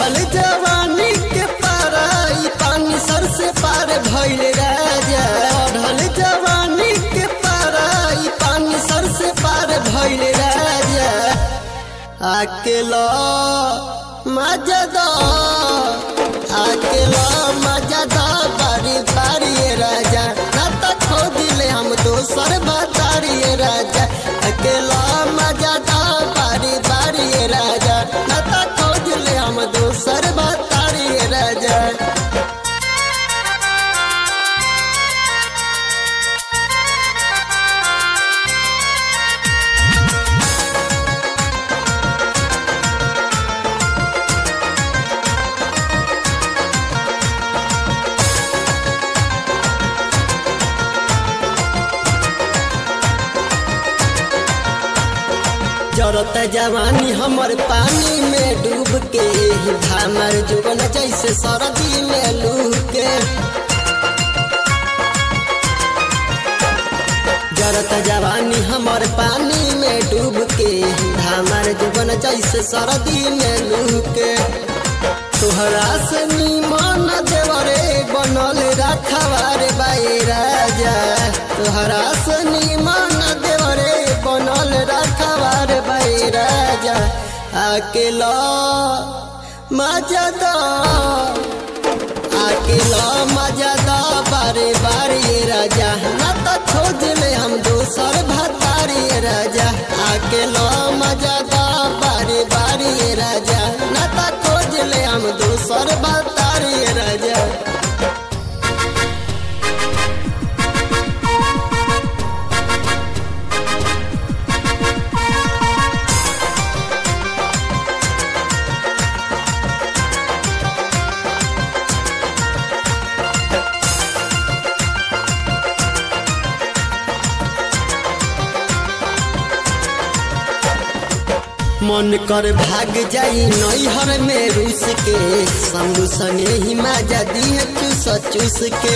चढ़ल जवानी के पारा ई पानी सर से पार भइल राजा चढ़ल जवानी के पारा ई पानी सर से पार भइल राजा अकेला मजदा अकेला मजदा बारी बारी राजा ना तो खो दिले हम दोसर बतारी राजा अकेला मजदा बारी बारी राजा ना तो खो दिले हम दोसर बतारी राजा जरत जवानी हमर पानी में डूब के हमर जुबन जैसे सरदी में लूह के जरत जवानी हमर पानी में डूब के हमर जुबन जैसे सरदी में लूह के तोहरा से निमन देवरे बनल रखवार बाई राजा तोहरा से निमन देवरे बनल रखवार बाई राजा अकेला मजदा अकेला मजदा बारे बारे राजा ना तो खोज ले हम दोसर भतारी राजा अकेला मजदा बारे बारे राजा ना तो खोज ले हम दोसर भतारी राजा मन कर भाग जाई नैहर में रूस के संग संगे ही माजा दिए चूस चूस के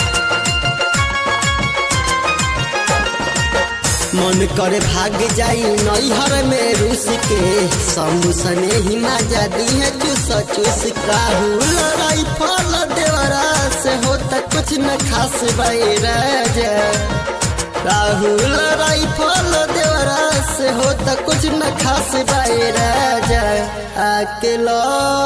मन कर भाग जाई नैहर में रूस के संग संगे ही माजा दिए चूस चूस राहुल राइफल देवरा से होता कुछ न खास बाई राजा राहुल राइफल देवरा से हो त कुछ न खास बाई राजा अकेला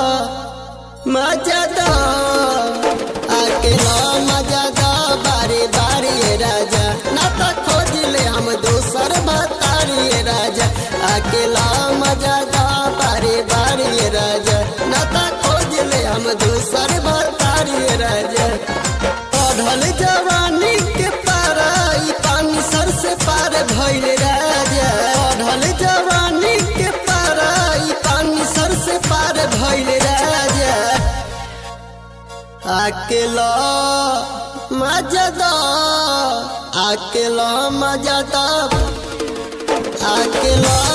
मजादा अकेला मजादा बारे बारे राजा ना तो खोज ले हम दोसर बतारी राजा अकेला मजादा बारे बारे राजा ना तो खोज ले हम दोसर बतारी राजा पढ़ल जवानी के पारा ई पानी सर से पार भइल राजा पढ़ल जवानी के पारा ई पानी सर से पार भइल राजा अकेला मजदा अकेला मजदा अकेला